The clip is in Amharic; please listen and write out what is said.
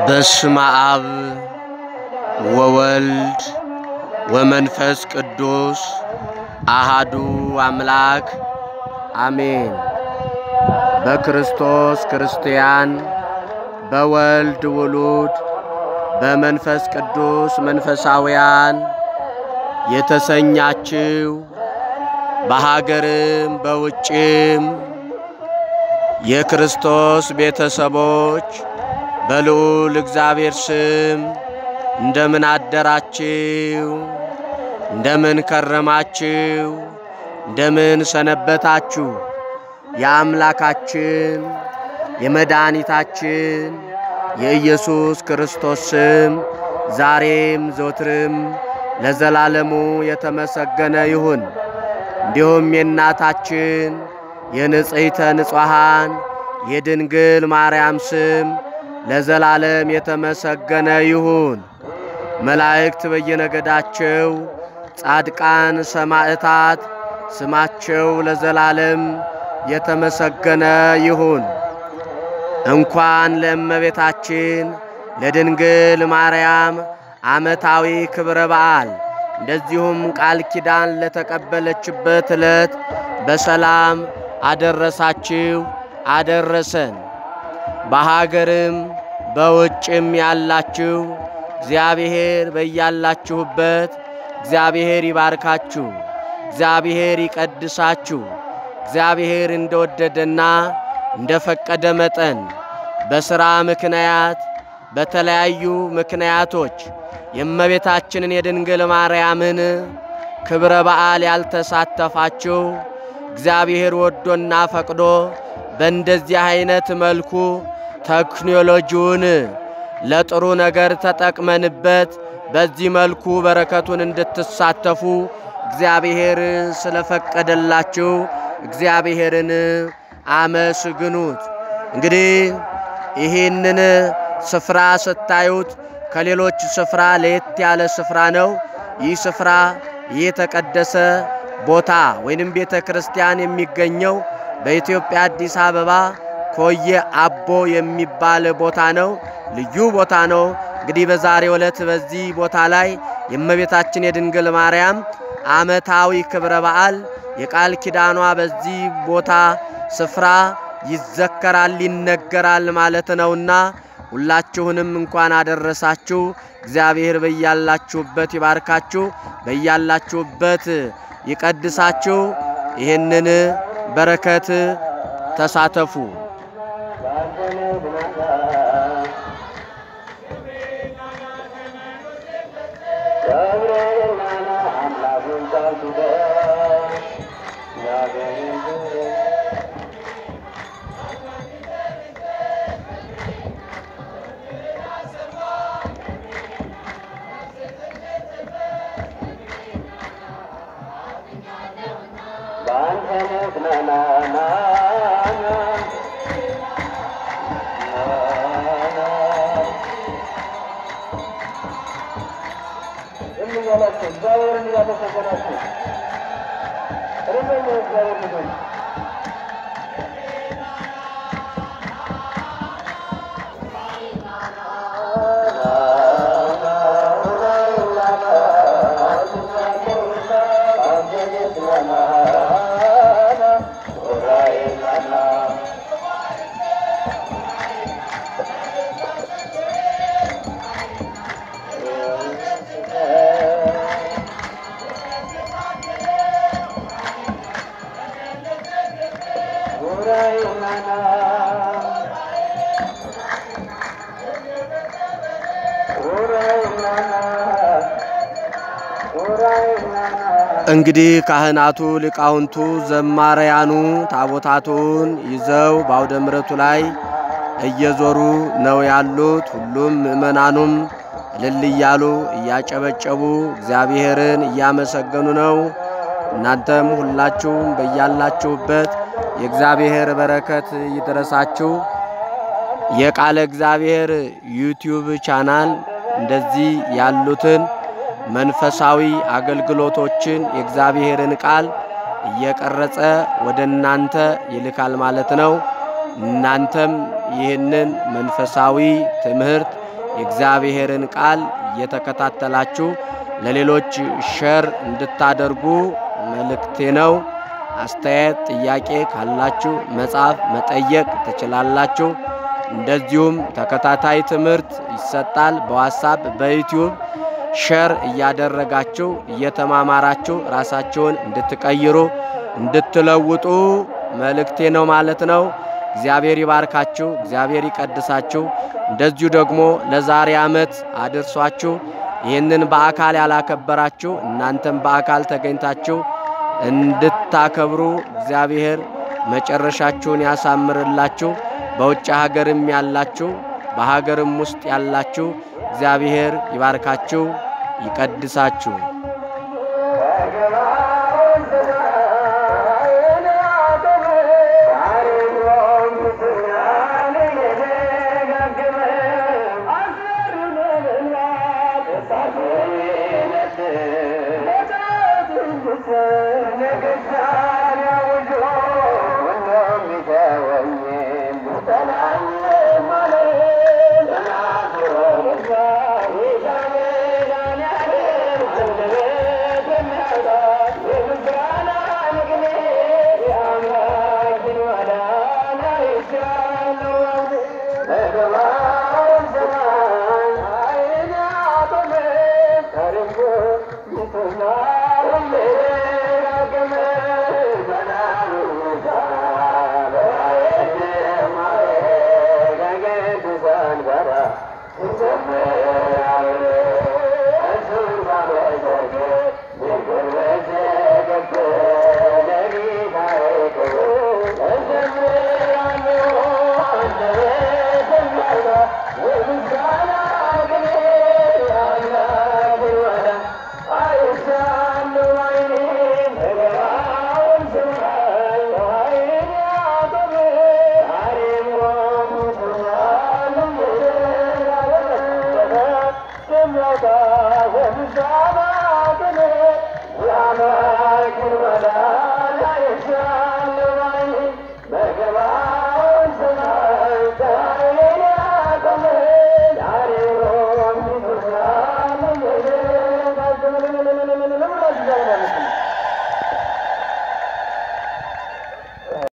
በስመ አብ ወወልድ ወመንፈስ ቅዱስ አሃዱ አምላክ አሜን። በክርስቶስ ክርስቲያን፣ በወልድ ውሉድ፣ በመንፈስ ቅዱስ መንፈሳውያን የተሰኛችው በሀገርም በውጭም የክርስቶስ ቤተሰቦች በልዑል እግዚአብሔር ስም እንደምን አደራችሁ? እንደምን ከረማችሁ? እንደምን ሰነበታችሁ? የአምላካችን የመድኃኒታችን የኢየሱስ ክርስቶስ ስም ዛሬም ዘወትርም ለዘላለሙ የተመሰገነ ይሁን። እንዲሁም የእናታችን የንጽሕተ ንጹሐን የድንግል ማርያም ስም ለዘላለም የተመሰገነ ይሁን። መላእክት በየነገዳቸው፣ ጻድቃን ሰማዕታት ስማቸው ለዘላለም የተመሰገነ ይሁን። እንኳን ለእመቤታችን ለድንግል ማርያም ዓመታዊ ክብረ በዓል እንደዚሁም ቃል ኪዳን ለተቀበለችበት ዕለት በሰላም አደረሳችሁ አደረሰን። በሀገርም በውጭም ያላችሁ እግዚአብሔር በያላችሁበት እግዚአብሔር ይባርካችሁ፣ እግዚአብሔር ይቀድሳችሁ። እግዚአብሔር እንደወደደና እንደፈቀደ መጠን በሥራ ምክንያት በተለያዩ ምክንያቶች የእመቤታችንን የድንግል ማርያምን ክብረ በዓል ያልተሳተፋችሁ እግዚአብሔር ወዶና ፈቅዶ በእንደዚህ አይነት መልኩ ቴክኖሎጂውን ለጥሩ ነገር ተጠቅመንበት በዚህ መልኩ በረከቱን እንድትሳተፉ እግዚአብሔር ስለፈቀደላችሁ እግዚአብሔርን አመስግኑት። እንግዲህ ይህንን ስፍራ ስታዩት ከሌሎች ስፍራ ለየት ያለ ስፍራ ነው። ይህ ስፍራ ይህ የተቀደሰ ቦታ ወይንም ቤተ ክርስቲያን የሚገኘው በኢትዮጵያ አዲስ አበባ ኮየ አቦ የሚባል ቦታ ነው። ልዩ ቦታ ነው። እንግዲህ በዛሬው ዕለት በዚህ ቦታ ላይ የእመቤታችን የድንግል ማርያም ዓመታዊ ክብረ በዓል የቃል ኪዳኗ በዚህ ቦታ ስፍራ ይዘከራል፣ ይነገራል ማለት ነውና ሁላችሁንም እንኳን አደረሳችሁ። እግዚአብሔር በያላችሁበት ይባርካችሁ፣ በያላችሁበት ይቀድሳችሁ። ይህንን በረከት ተሳተፉ። እንግዲህ ካህናቱ ሊቃውንቱ ዘማሪያኑ ታቦታቱን ይዘው በአውደ ምሕረቱ ላይ እየዞሩ ነው ያሉት። ሁሉም ምእመናኑም እልል እያሉ እያጨበጨቡ እግዚአብሔርን እያመሰገኑ ነው። እናንተም ሁላችሁም በያላችሁበት የእግዚአብሔር በረከት ይድረሳችሁ። የቃለ እግዚአብሔር ዩቲዩብ ቻናል እንደዚህ ያሉትን መንፈሳዊ አገልግሎቶችን የእግዚአብሔርን ቃል እየቀረጸ ወደ እናንተ ይልካል ማለት ነው። እናንተም ይህንን መንፈሳዊ ትምህርት የእግዚአብሔርን ቃል እየተከታተላችሁ ለሌሎች ሸር እንድታደርጉ መልእክቴ ነው። አስተያየት፣ ጥያቄ ካላችሁ መጻፍ መጠየቅ ትችላላችሁ። እንደዚሁም ተከታታይ ትምህርት ይሰጣል በዋትሳፕ በዩቲዩብ ሸር እያደረጋችሁ እየተማማራችሁ ራሳችሁን እንድትቀይሩ እንድትለውጡ መልእክቴ ነው ማለት ነው። እግዚአብሔር ይባርካችሁ፣ እግዚአብሔር ይቀድሳችሁ። እንደዚሁ ደግሞ ለዛሬ ዓመት አድርሷችሁ ይህንን በአካል ያላከበራችሁ እናንተም በአካል ተገኝታችሁ እንድታከብሩ እግዚአብሔር መጨረሻችሁን ያሳምርላችሁ። በውጭ ሀገርም ያላችሁ በሀገርም ውስጥ ያላችሁ እግዚአብሔር ይባርካችሁ፣ ይቀድሳችሁ። Thank you.